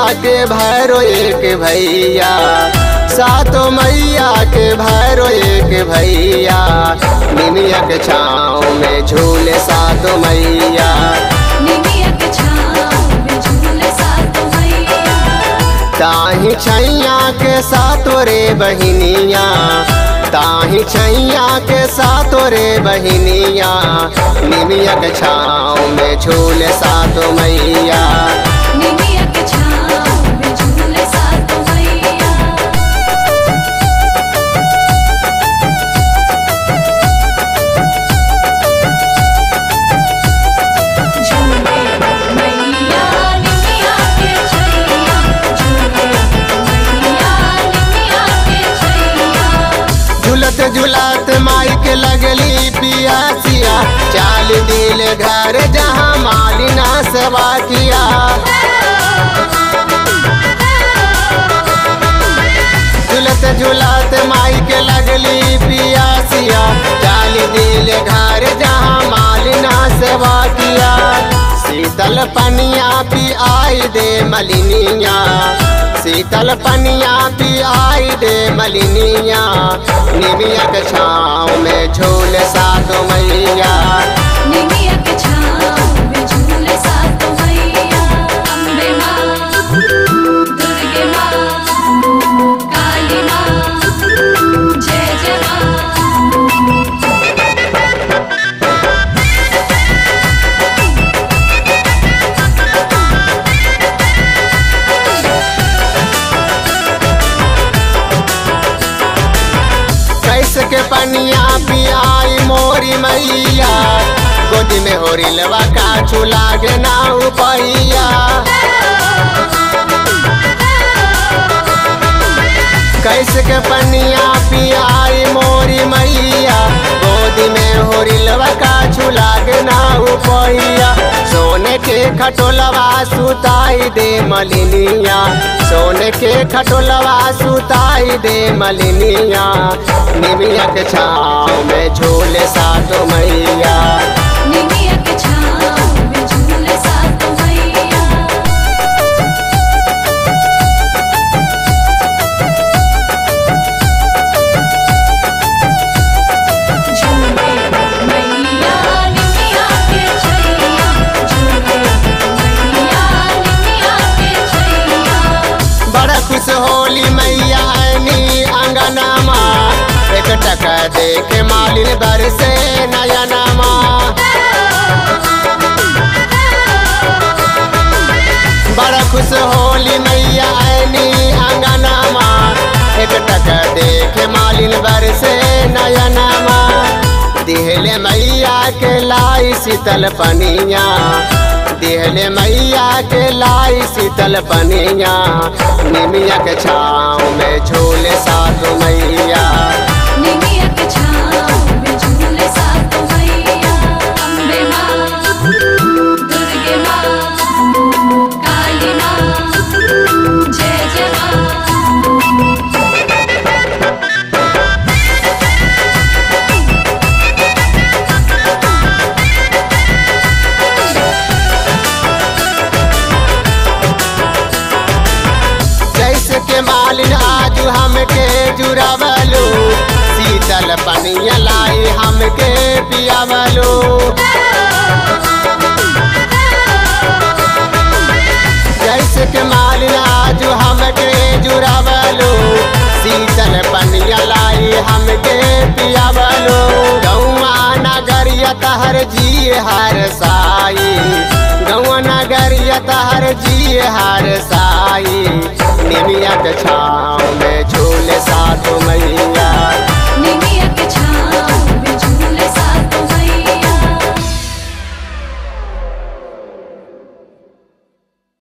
के भैरो एक भैया सातो मैया के भैरो एक भैया निमिया के छाँव में झूले सातो मैया निमिया के छाँव में झूले सातो मैया ताही छैया के सातो रे बहिनिया ताही छैया के सातो रे बहिनिया निमिया के छाँव में झूले सातो मैया निमिया के छाँव में झूले सातो मैया झूले मैया निमिया के छैया झूले मैया निमिया के छैया झुलत झुलत माई के लगली पियासिया चाल दिल घर जहाँ मालिना सेवा किया झुलत झुलत माई के लगली पियासिया चाल दिल घर जहाँ मालिना सेवा किया शीतल पनिया पी आई दे मलिनिया शीतल पनिया पी आई दे मलिनिया निमिया के छाँव में झूल सातो मैया निमिया के छाँव में झूले सातो मैया अम्बे माँ दुर्गे माँ काली माँ जय जय माँ कैसे के पनिया पियाई मोरी मैया गोदी में होरी लवा का चूल्हा के ना उपैया कैसे के पनिया पियाई मोरी मैया गोदी में होरी लवा का चूल्हा के ना उपैया सोने के खटोलवा सुताई दे मलिनिया सोने के खटोलवा सुताई दे मलिनिया निमिया के छाँव में झूले सातो मैया निमिया के छाँव में झूले सातो मैया झूले मैया निमिया के छैया झूले मैया निमिया के छैया बड़ा खुश होली मैया आनी अंगनामा एक टका देखे मालिन बरसे नयनामा बड़ा खुश होली मैया आनी अंगनामा एक टका देखे मालिन बरसे नयनामा दिहले मैया के लाई शीतल पनिया दिहले मैया के लाई शीतल पनिया निमिया के छाँव में झूले सातो मैया निमिया के छाँव में झूले सातो मैया अम्बे माँ दुर्गे माँ काली माँ जय जय माँ जैसे के मालिन आज हमके जुड़ावलो शीतल पनिया लाई हमके पियावलो जैसे के मालिन आज हमके जुड़ावलो शीतल पनिया लाई हमके पियावलो गौआ नगरिया तहर जी हर साई गौआ नगरिया तहर जी हर साई निमिया के छाँव में झूले सातो मैया